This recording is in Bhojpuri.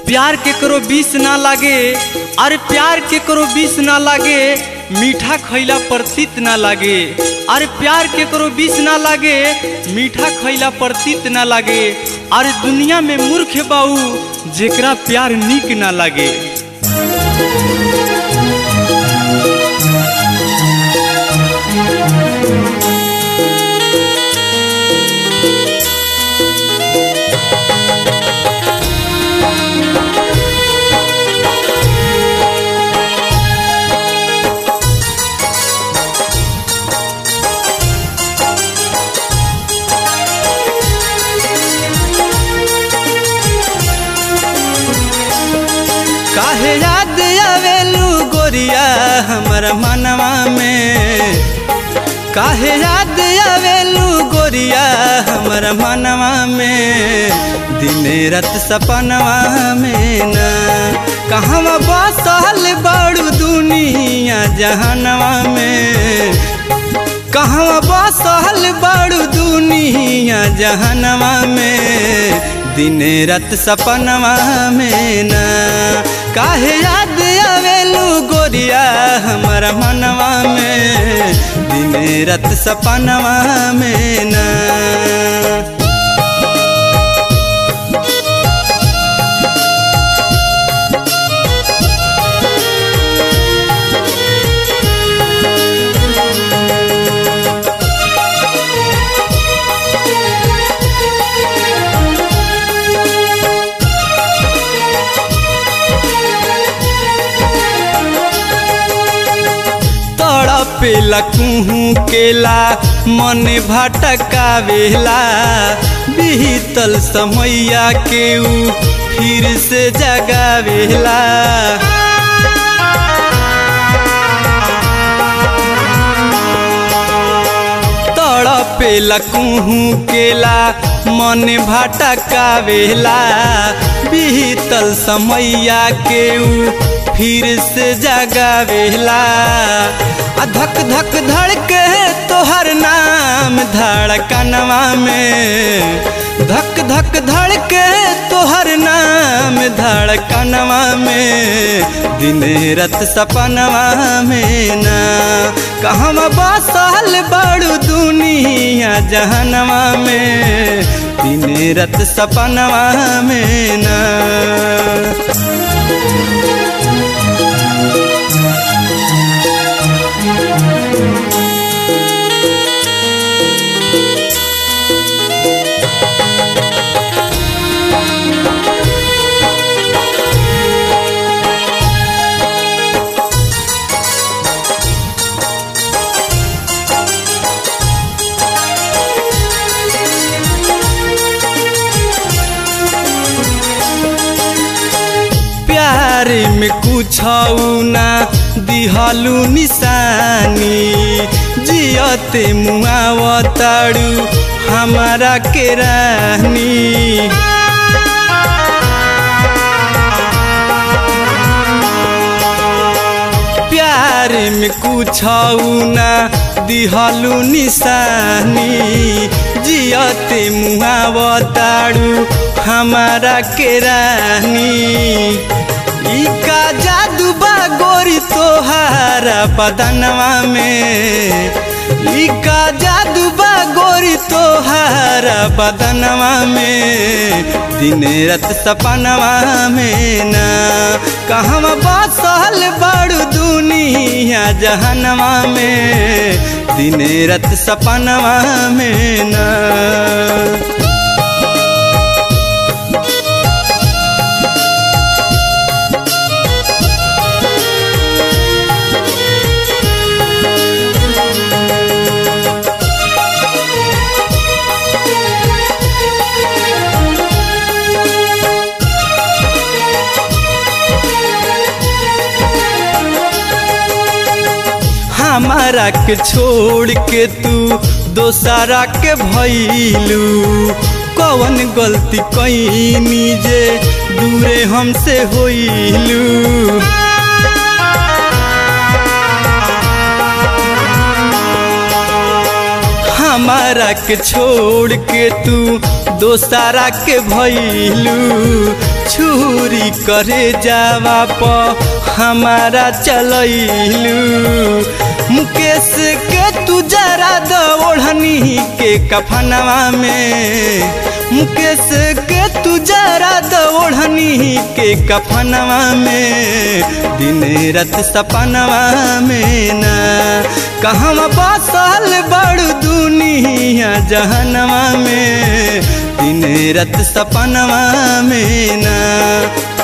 प्यार के करो बीस ना लागे अरे प्यार के करो बीस ना लागे मीठा खैला पर तीत ना लागे अरे प्यार के करो बीस ना लागे मीठा खैला पर तीत ना लागे अरे दुनिया में मूर्ख बाऊ जेकरा प्यार नीक ना लागे काहे याद आवेलू गोरिया हमर मनवा में काहे याद आवेलू गोरिया हमर मनवा में दिने रात सपनवा में ना कहवा बसल बड़ू दुनिया जहनवा में कहवा बसल बड़ू दुनिया जहनवा में दिने रात सपनवा में ना काहे याद आवेलू गोरिया हमारा मनवा में दिने रात सपनवा में ना तड़पेला कुहू केला मन भटकावेला बीतल समैया के ऊ फिर से जगावेला तड़पेला कुहू केला मन भटकावेला बीतल समैया के ऊ फिर से जगावेला आ धक धक धड़के तोहर नाम धड़कनवा में धक धक धड़के तोहर नाम धड़कनवा में दिन रात सपनवा में ना कहवा बसल बड़ू दुनिया जहनवा में दिन रात सपनवा में ना प्यार में कुछ ना दिहलू निशानी जियते मुआवताड़ू हमारा के रानी प्यार में कुछ ना दिहलू निशानी जियते मुआवताड़ू हमारा के रानी ई का जादू बा गोरी तोहारा बदनवा में ई का जादू बा गोरी तोहारा बदनवा में दिन रात सपनवा में ना कहवा बसल बड़ू दुनिया जहनवा में दिन रात सपनवा में ना हमारा के छोड़ के तू दोसरा के भैलू कवन गलती कैनी जे दूरे हमसे होइलू हमारा के छोड़ के तू दोसारा के भैलू छुरी गोली करे जावा प हमारा चलैलू मुकेश के तू जरा द ओढ़नी के कफनवा में मुकेश के तू जरा द ओढ़नी के कफनवा में दिन रात सपनवा में ना कहवा बसल बड़ दुनिया जहनवा में दिन रात सपनवा में ना